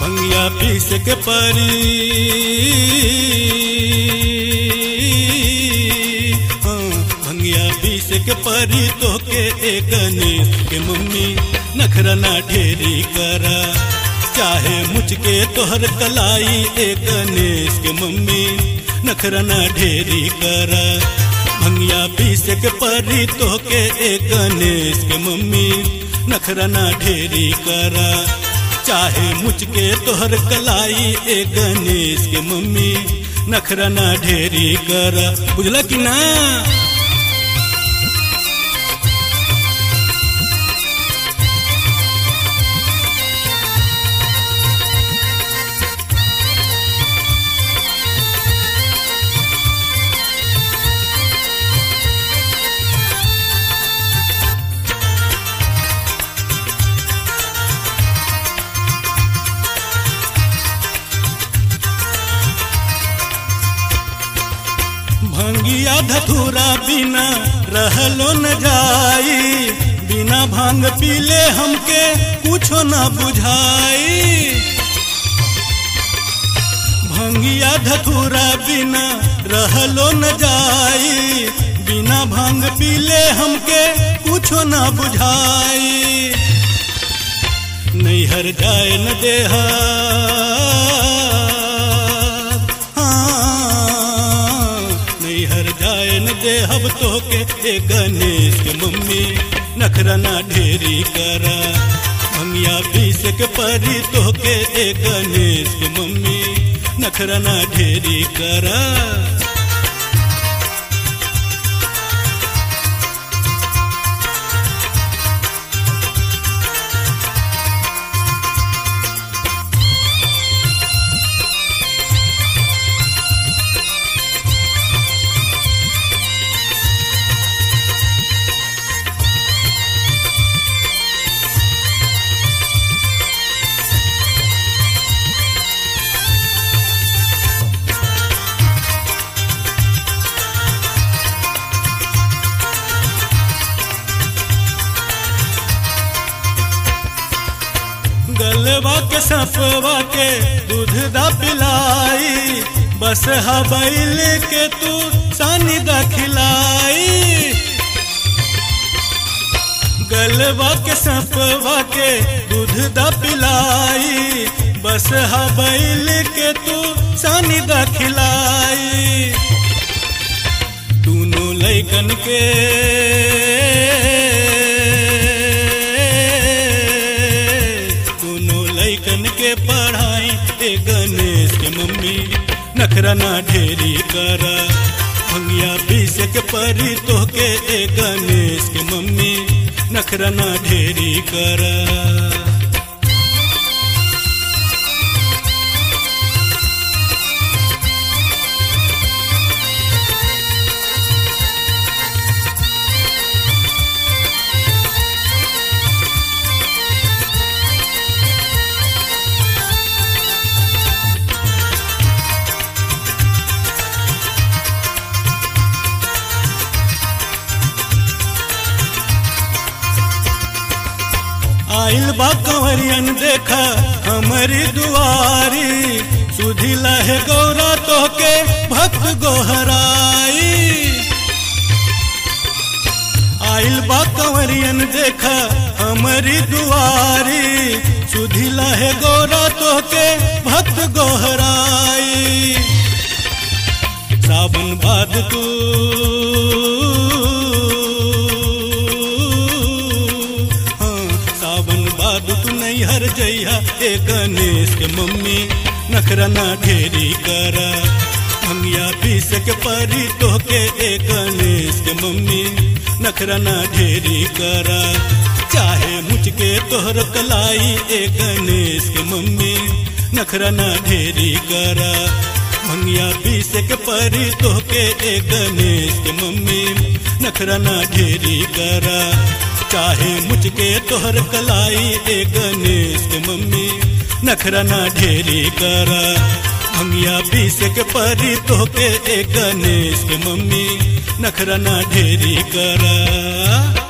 भंगिया पीस के परी हाँ, भंगिया पीस के परी तो के ए गणेश के मम्मी नखरा ना ढेरी करा चाहे मुझके तोहर कलाई ए गणेश के मम्मी नखरा ना ढेरी करा भंगिया पीस के परी तो के ए गणेश के मम्मी नखरा ना ढेरी करा चाहे मुझके तोहर कलाई ए गणेश के मम्मी नखरा ना ढेरी करा बुझला कि ना भंगिया धतूरा बिना रहलो न जाई बिना भांग पीले हमके कुछो न बुझाई भंगिया धतूरा बिना रहलो न जाई बिना भांग पीले हमके कुछो न बुझाई नैहर जाए न देहा हाँ, नैहर जाए न देहब तो के ए गणेश के मम्मी नखरा ना ढेरी करा भंगिया पीस के परी तो के ए गणेश के मम्मी नखरा ना ढेरी करा गलवा के सफवा के दूध दा पिलाई बस हबैल के तू सानी दा खिलाई गलवा के सफवा के दूध दा पिलाई बस हबैल के तू सानी दा खिलाई दोनों लैकन के दोनों लैकन के पढ़ाई ए गणेश के मम्मी नखरा ना ढेरी करा भंगिया पीस के परी तो के ए गणेश के मम्मी नखरा ना ढेरी करा आइल बा कंवरियन देखा हमारी दुआरी सुधिला है गौरा तो के भक्त गोहराई आइल बा कंवरियन देखा हमारी दुआरी सुधिला है गौरा तो के भक्त गोहराई सावन बाद तू हाँ, सावन बाद तू नहीं हर जइहा ए गणेश के मम्मी नखरा ना ढेरी करा भंगिया पीस के परी तो के ए गणेश के मम्मी नखरा ना ढेरी करा चाहे मुझके तोहर कलाई ए गणेश के मम्मी नखरा ना ढेरी करा भंगिया पीस के परी तो के ए गणेश के मम्मी नखरा ना ढेरी करा चाहे मुझके तोहर कलाई ए गणेश के मम्मी नखरा ना ढेरी करा भंगिया पीस के परी तो के ए गणेश के मम्मी नखरा ना ढेरी करा